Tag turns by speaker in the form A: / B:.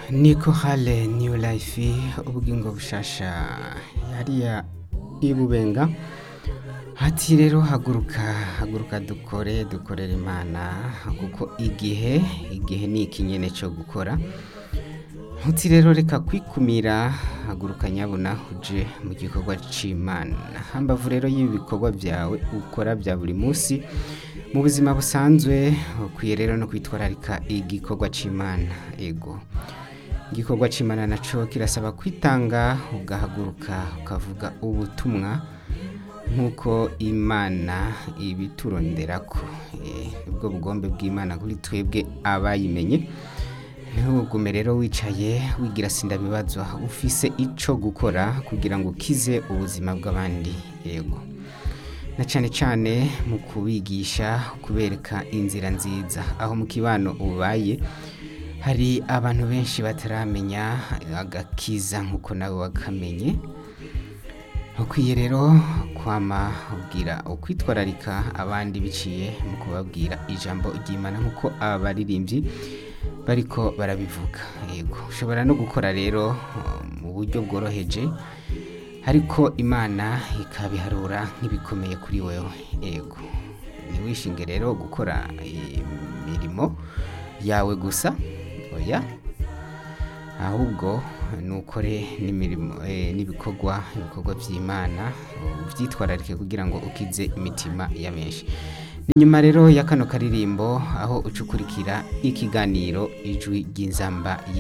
A: niko hale new life ubugingo bushasha hariya ibubenga hati rero haguruka haguruka dukore dukorera imana kuko igihe igihe ni iki nyene co gukora ntuti rero reka kwikumira haguruka nyabuna uje mu gikorwa c'imana hambavu rero y'ibi bikorwa vyawe ukora vya buri munsi mu buzima busanzwe ukwiye rero no kwitwararika igikorwa c'imana ego igikorwa c'imana naco kirasaba kwitanga ugahaguruka ukavuga ubutumwa nk'uko imana ibituronderako Eh, nibwo bugombe bw'imana kuri twebwe abayimenye ntugume rero wicaye wigira sindabibazwa ufise ico gukora kugira ngo ukize ubuzima bw'abandi yego na cane cane mu kubigisha kubereka inzira nziza aho mu kibano ubaye hari abantu benshi bataramenya agakiza nk'uko nawe wakamenye ukwiye rero kwama ubwira ukwitwararika abandi biciye mu kubabwira ijambo ry'imana nk'uko abaririmbyi bariko barabivuga yego ushobora no gukora rero uh, mu buryo bworoheje ariko imana ikabiharura nk'ibikomeye kuri wewe yego ntiwishinge rero gukora imirimo yawe gusa oya ahubwo nukore n'imirimo eh, n'ibikorwa ibikorwa vy'imana uvyitwararike kugira ngo ukize imitima ya benshi nyuma rero ya kano karirimbo aho ucukurikira ikiganiro ijwi ry'inzamba